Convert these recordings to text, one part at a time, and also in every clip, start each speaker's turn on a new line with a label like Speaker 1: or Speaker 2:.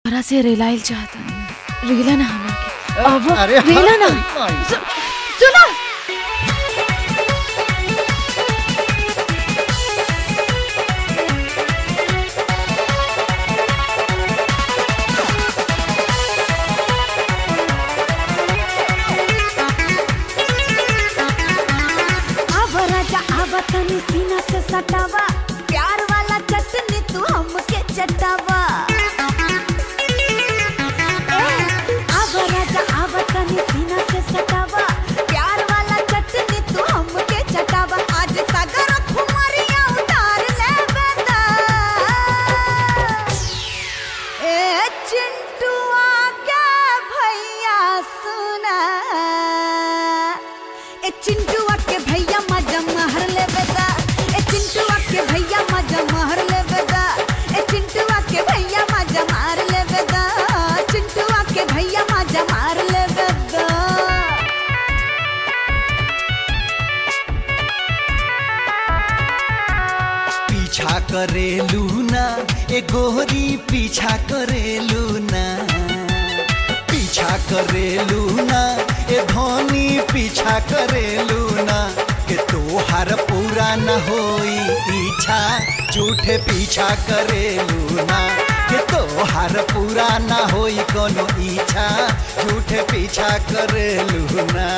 Speaker 1: तोरा से रिलाइल चाहता रिला ना हमरा के अब
Speaker 2: अरे हाँ,
Speaker 1: रिला ना
Speaker 2: तेरी माई।
Speaker 1: सु- सुना
Speaker 3: अब राजा अब तनी सीना से सटावा प्यार वाला चटनी तू हमके चटावा ए, अब राजा अब तनी सीना से सटावा प्यार वाला चटनी तू हमके चटावा आज सागर खुमारिया उतार ले बेदा ए चिंटुआ के भैया सुना ए चिंटुआ के भैया मजा महर ले बेदा ए चिंटुआ के भैया मजा महर ले बेदा ए चिंटुआ के भैया मजा मार ले बेदा चिंटुआ के भैया मजा मार ले बेदा
Speaker 2: पीछा करेलू ना ए गोरी पीछा करेलू ना पीछा करेलू ना ए धोनी पीछा करेलू ना के तोहार पूरा न होई इच्छा झूठे पीछा करेलू ना के तोहार पूरा न होई कोनो इच्छा झूठे पीछा करेलू ना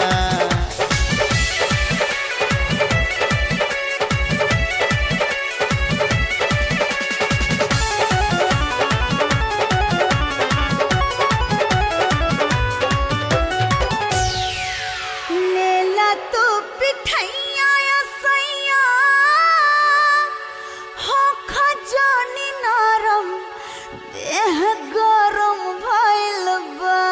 Speaker 3: लेला तू पिठैया या सैया हो खजानी नरम देह गरम भइल बा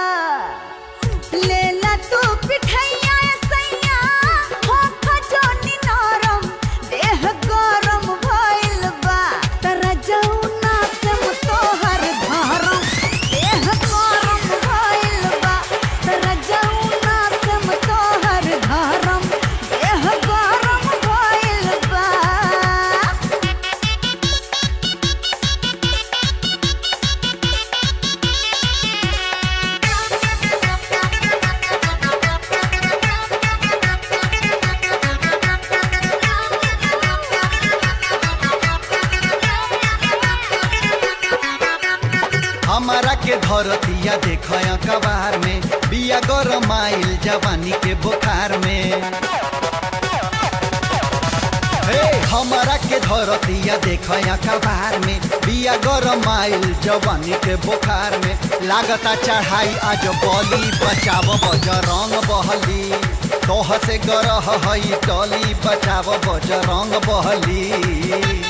Speaker 3: लेला तू पिठैया या सैया हो खजानी नरम देह गरम भइल बा तरा जौना से तोहर धरम देह गरम भइल बा तरा जौना से तोहर धरम देह गरम भइल बा
Speaker 2: हमारा के धरतिया देख कबार में बिया गरम आइल जवानी के बुखार में हे हमारा के धरतिया देख कबार में बिया गरम आइल जवानी के बुखार में लागता चढ़ाई आज बली बचाव बजरंग बहली तोह से गरह हई टली बचाव बजरंग बहली